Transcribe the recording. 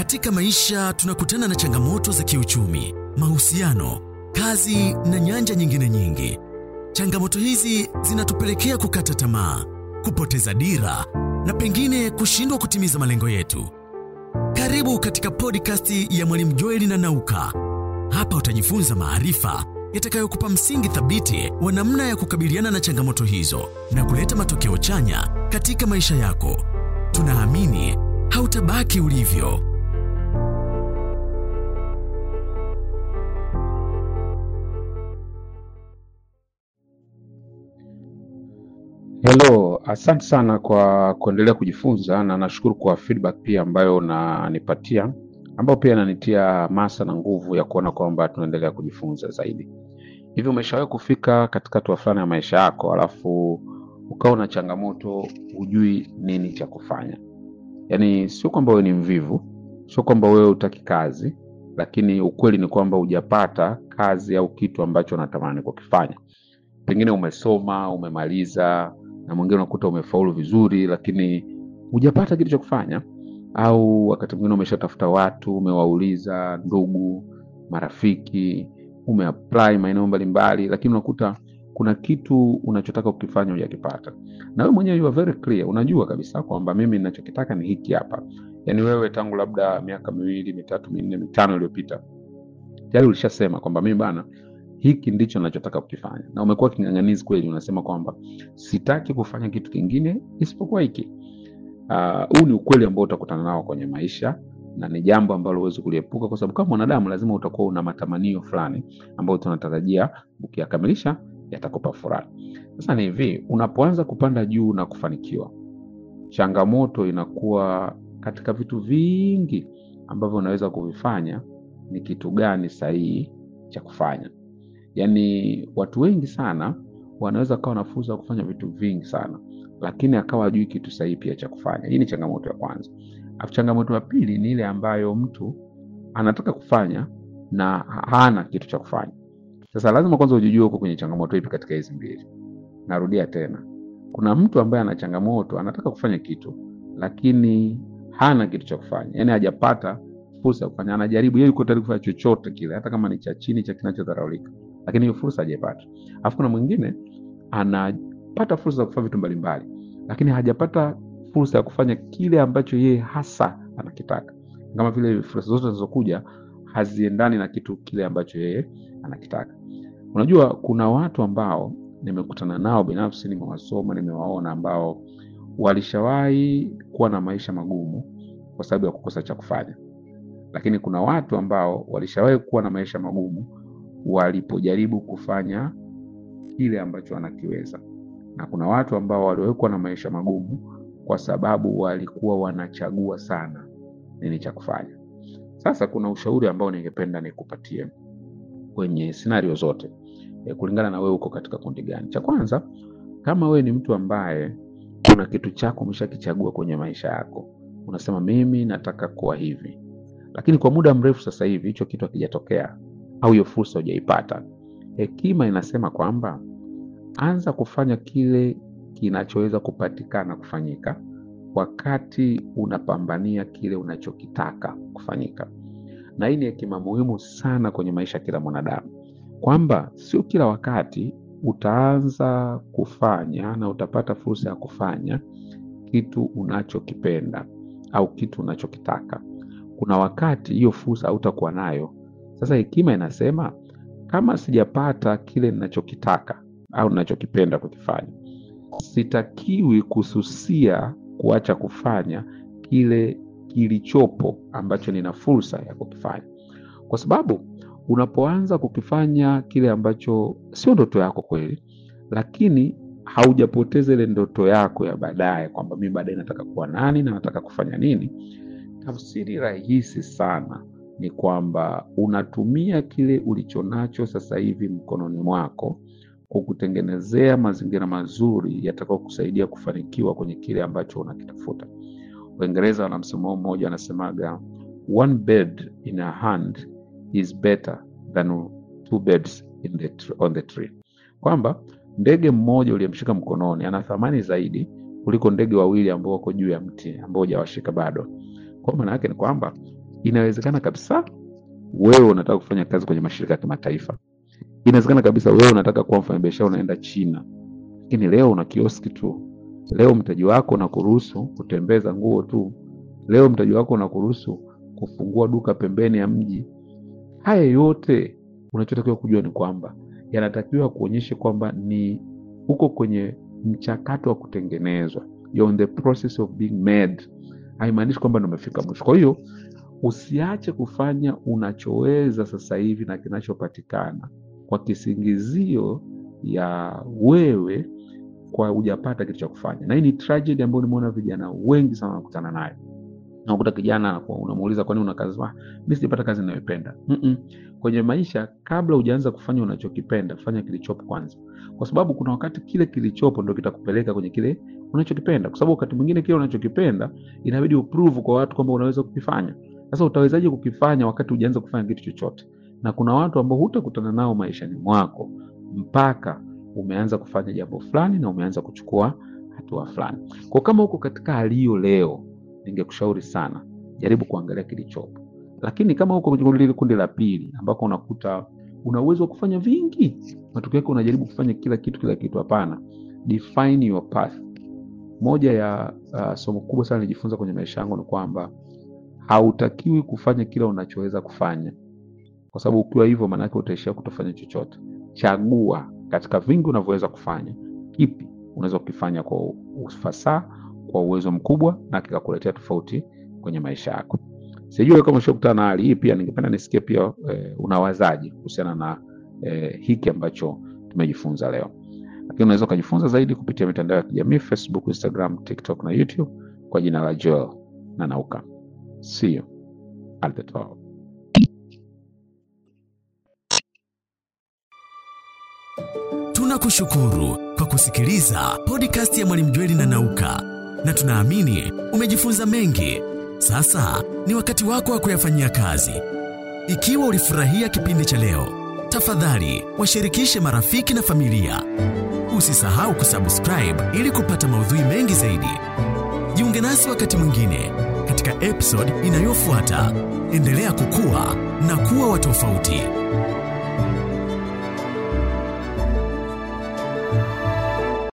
Katika maisha tunakutana na changamoto za kiuchumi, mahusiano, kazi na nyanja nyingine nyingi. Changamoto hizi zinatupelekea kukata tamaa, kupoteza dira na pengine kushindwa kutimiza malengo yetu. Karibu katika podcast ya Mwalimu Joeli na Nauka. Hapa utajifunza maarifa yatakayokupa msingi thabiti wa namna ya kukabiliana na changamoto hizo na kuleta matokeo chanya katika maisha yako. Tunaamini hautabaki ulivyo. Hello, asante sana kwa kuendelea kujifunza na nashukuru kwa feedback pia ambayo unanipatia ambayo pia inanitia masa na nguvu ya kuona kwamba tunaendelea kujifunza zaidi. Hivi umeshawahi kufika katika hatua fulani ya maisha yako alafu ukawa na changamoto, hujui nini cha kufanya? Yaani sio kwamba wewe ni mvivu, sio kwamba wewe hutaki kazi, lakini ukweli ni kwamba hujapata kazi au kitu ambacho unatamani kukifanya. Pengine umesoma, umemaliza, na mwingine unakuta umefaulu vizuri, lakini hujapata kitu cha kufanya, au wakati mwingine umeshatafuta watu, umewauliza ndugu, marafiki, umeapply maeneo mbalimbali, lakini unakuta kuna kitu unachotaka kukifanya hujakipata, na wewe mwenyewe you are very clear, unajua kabisa kwamba mimi ninachokitaka ni hiki hapa. Yani wewe tangu labda miaka miwili mitatu minne mitano iliyopita tayari ulishasema kwamba mimi bana, hiki ndicho nachotaka kukifanya, na umekuwa king'ang'anizi kweli, unasema kwamba sitaki kufanya kitu kingine isipokuwa hiki. Ah, Huu ni ukweli ambao utakutana nao kwenye maisha na ni jambo ambalo huwezi kuliepuka, kwa sababu kama mwanadamu lazima utakuwa una matamanio fulani ambayo tunatarajia ukiyakamilisha yatakupa furaha. Sasa ni hivi, unapoanza kupanda juu na kufanikiwa, changamoto inakuwa katika vitu vingi ambavyo unaweza kuvifanya, ni kitu gani sahihi cha kufanya. Yaani watu wengi sana wanaweza kawa na fursa ya kufanya vitu vingi sana, lakini akawa hajui kitu sahihi pia cha kufanya. Hii ni changamoto ya kwanza. Alafu changamoto ya pili ni ile ambayo mtu anataka kufanya na hana kitu cha kufanya. Sasa lazima kwanza ujijue uko kwenye changamoto ipi katika hizi mbili. Narudia tena, kuna mtu ambaye ana changamoto, anataka kufanya kitu lakini hana kitu cha kufanya, yaani hajapata fursa ya kufanya. Anajaribu, yeye yuko tayari kufanya chochote kile, hata kama ni cha chini, cha kinachodharaulika, lakini hiyo fursa hajaipata. Alafu kuna mwingine anapata fursa ya kufanya vitu mbalimbali, lakini hajapata fursa ya kufanya kile ambacho yeye hasa anakitaka. Kama vile fursa zote zinazokuja haziendani na kitu kile ambacho yeye anakitaka. Unajua, kuna watu ambao nimekutana nao binafsi, nimewasoma, nimewaona ambao walishawahi kuwa na maisha magumu kwa sababu ya kukosa cha kufanya, lakini kuna watu ambao walishawahi kuwa na maisha magumu walipojaribu kufanya kile ambacho wanakiweza, na kuna watu ambao waliwahi kuwa na maisha magumu kwa sababu walikuwa wanachagua sana nini cha kufanya. Sasa kuna ushauri ambao ningependa nikupatie kwenye scenario zote e, kulingana na wewe uko katika kundi gani. Cha kwanza, kama wewe ni mtu ambaye kuna kitu chako umeshakichagua kwenye maisha yako, unasema mimi nataka kuwa hivi, lakini kwa muda mrefu sasa hivi hicho kitu hakijatokea au hiyo fursa hujaipata, hekima inasema kwamba anza kufanya kile kinachoweza kupatikana kufanyika wakati unapambania kile unachokitaka kufanyika. Na hii ni hekima muhimu sana kwenye maisha ya kila mwanadamu, kwamba sio kila wakati utaanza kufanya na utapata fursa ya kufanya kitu unachokipenda au kitu unachokitaka. Kuna wakati hiyo fursa hautakuwa nayo. Sasa hekima inasema kama sijapata kile ninachokitaka au ninachokipenda kukifanya, sitakiwi kususia kuacha kufanya kile kilichopo ambacho nina fursa ya kukifanya, kwa sababu unapoanza kukifanya kile ambacho sio ndoto yako kweli, lakini haujapoteza ile ndoto yako ya baadaye, kwamba mimi baadaye nataka kuwa nani na nataka kufanya nini. Tafsiri rahisi sana ni kwamba unatumia kile ulichonacho sasa hivi mkononi mwako kukutengenezea mazingira mazuri yatakao kusaidia kufanikiwa kwenye kile ambacho unakitafuta. Waingereza wana msemo mmoja wanasemaga, one bird in a hand is better than two birds in the tr on the tree, kwamba ndege mmoja uliyemshika mkononi ana thamani zaidi kuliko ndege wawili ambao wako juu ya mti ambao hujawashika bado. Kwa maana yake ni kwamba inawezekana kabisa wewe unataka kufanya kazi kwenye mashirika ya kimataifa inawezekana kabisa wewe unataka kuwa mfanyabiashara unaenda china lakini leo una kioski tu leo mtaji wako unakuruhusu kutembeza nguo tu leo mtaji wako unakuruhusu kufungua duka pembeni ya mji haya yote unachotakiwa kujua ni kwamba yanatakiwa kuonyesha kwamba ni uko kwenye mchakato wa kutengenezwa You're in the process of being made haimaanishi kwamba ndo umefika mwisho kwa hiyo usiache kufanya unachoweza sasa hivi na kinachopatikana kwa kisingizio ya wewe kwa hujapata kitu cha kufanya na hii ni tragedy ambayo nimeona vijana wengi sana wanakutana nayo nakuta kijana anakuwa- unamuuliza kwani una kazi "Ah, mi sijapata kazi inayoipenda Mm-mm. kwenye maisha kabla hujaanza kufanya unachokipenda fanya kilichopo kwanza kwa sababu kuna wakati kile kilichopo ndo kitakupeleka kwenye kile unachokipenda kwa sababu wakati mwingine kile unachokipenda inabidi uprove kwa watu kwamba unaweza kukifanya sasa utawezaje kukifanya wakati hujaanza kufanya kitu chochote na kuna watu ambao hutakutana nao maishani mwako mpaka umeanza kufanya jambo fulani na umeanza kuchukua hatua fulani kwa kama uko katika hali hiyo leo ningekushauri sana jaribu kuangalia kilichopo lakini kama uko kwenye lile kundi la pili ambako unakuta una uwezo wa kufanya vingi matokeo yake unajaribu kufanya kila kitu kila kitu hapana define your path moja ya uh, somo kubwa sana nilijifunza kwenye maisha yangu ni kwamba hautakiwi kufanya kila unachoweza kufanya kwa sababu ukiwa hivyo maanake utaishia kutofanya chochote chagua katika vingi unavyoweza kufanya kipi unaweza kukifanya kwa ufasaha kwa uwezo mkubwa na kikakuletea tofauti kwenye maisha yako sijui kama ushakutana na hali hii pia ningependa nisikie pia eh, unawazaji kuhusiana na eh, hiki ambacho tumejifunza leo lakini unaweza ukajifunza zaidi kupitia mitandao ya kijamii facebook instagram tiktok na youtube kwa jina la joel na nauka see you at the top Tunakushukuru kwa kusikiliza podcast ya Mwalimu Jweli na Nauka, na tunaamini umejifunza mengi. Sasa ni wakati wako wa kuyafanyia kazi. Ikiwa ulifurahia kipindi cha leo, tafadhali washirikishe marafiki na familia. Usisahau kusubscribe ili kupata maudhui mengi zaidi. Jiunge nasi wakati mwingine katika episode inayofuata. Endelea kukua na kuwa wa tofauti.